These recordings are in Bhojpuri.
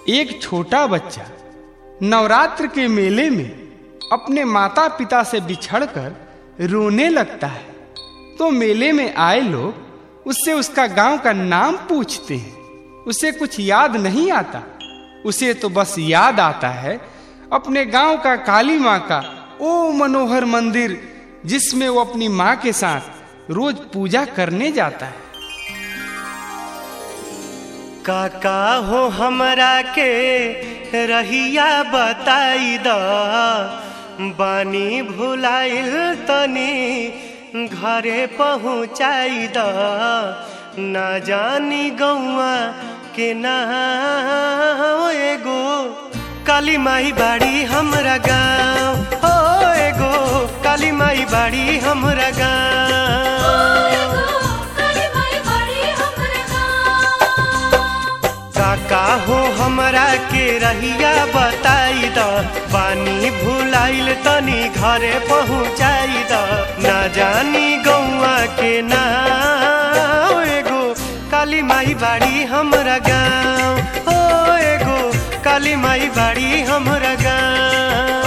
एक छोटा बच्चा नवरात्र के मेले में अपने माता पिता से बिछड़कर रोने लगता है तो मेले में आए लोग उससे उसका गांव का नाम पूछते हैं उसे कुछ याद नहीं आता उसे तो बस याद आता है अपने गांव का काली माँ का ओ मनोहर मंदिर जिसमें वो अपनी माँ के साथ रोज पूजा करने जाता है काका हो हमरा के रहिया बताई द बानी भुलाइल तनी घरे पहुँचाई द ना जानी गौआ के ना एगो काली माई बाड़ी हमरा गाँव हो एगो काली माई बाड़ी हमरा गाँव काका हो हमरा के रहिया बताई द पानी भुलाइल तनी घरे पहुँचाई द ना जानी गौआ के ना एगो काली माई बाड़ी हमरा गाँव हो एगो काली माई बाड़ी हमरा गाँव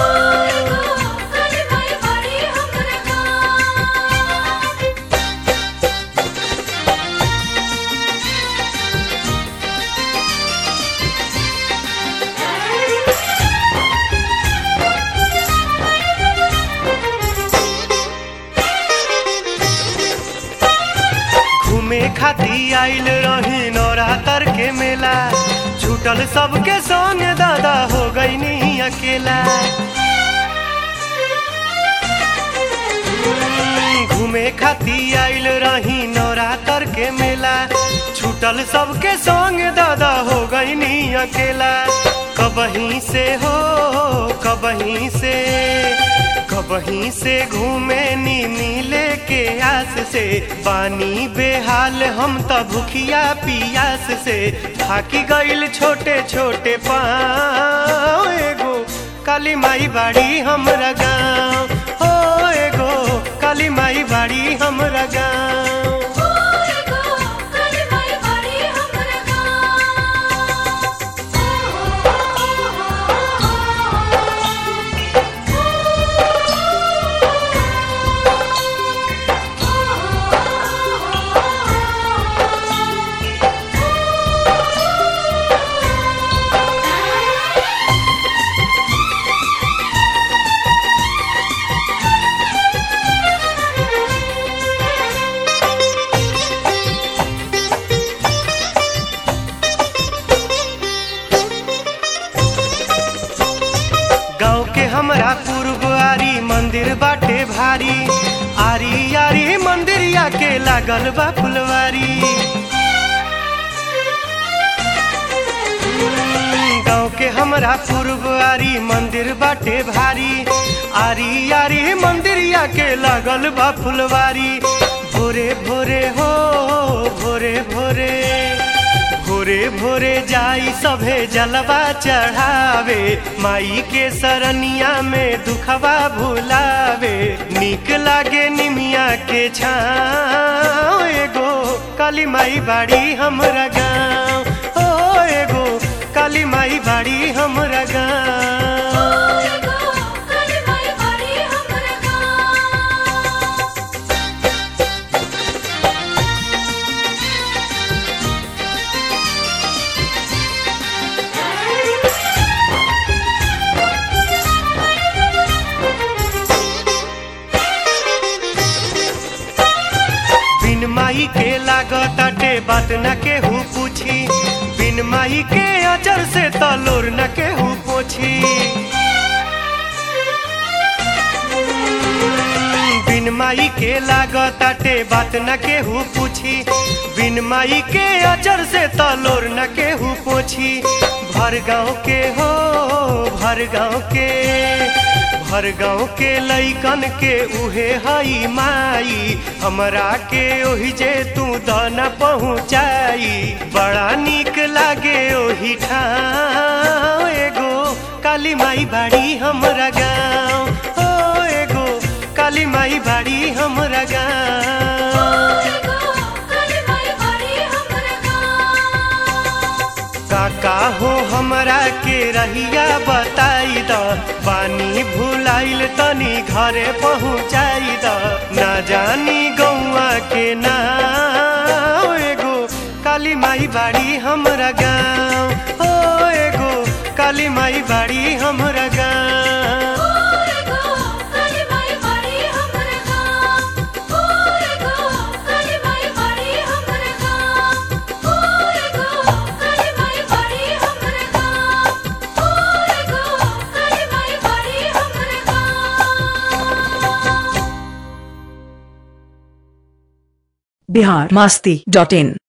घूमे खाती आइल रही नवरात्र के मेला छूटल सबके संग दादा हो गई नहीं अकेला घूमे खाती आइल रही नवरात्र के मेला छूटल सबके संग दादा हो गई नहीं अकेला कबहीं से हो कबहीं से कबहीं से घूमे नी मिले के आस से पानी बेहाल हम त भूखिया पियास से थाकी गईल छोटे छोटे पाँव एगो काली माई बाड़ी हमरा गाँव हो एगो काली माई बाड़ी हमरा गाँव गाँव के हमरा पूर्व आरी मंदिर बाटे भारी आरी आरी मंदिरिया के लागल बा फुलवारी गाँव के हमरा पूर्व आरी मंदिर बाटे भारी आरी आरी मंदिरिया के लागल बा फुलवारी भोरे भोरे हो भोरे भोरे भोरे भोरे जाई सभे जलवा चढ़ावे माई के सरनिया में दुखवा भुलावे निक लागे निमिया के छाँव एगो काली माई बाड़ी हमरा गाँव ओ एगो काली माई बाड़ी हमरा गाँव बिन माई के लागताटे बात न केहू पूछी बिन माई के अजर से तलोर न केहू पोछी बिन माई के लागताटे बात न केहू पूछी बिन माई के अजर से तलोर न केहू पोछी भर गाँव के हो भर गाँव के भर गाँव के लैकन के उहे हई माई हमरा के ओहि जे तू दाना पहुँचाई बड़ा निक लागे ओहि ठाव एगो काली माई बाड़ी हमरा गाँव ओ एगो काली माई बाड़ी हमरा गाँव काका हो हमरा के रहिया बताई द पानी भुलाइल तनी घरे पहुँचाई द ना जानी गौआ के ना एगो काली माई बाड़ी हमरा गाँव ओ एगो काली माई बाड़ी हमरा गाँव बिहार मास्ती डॉट इन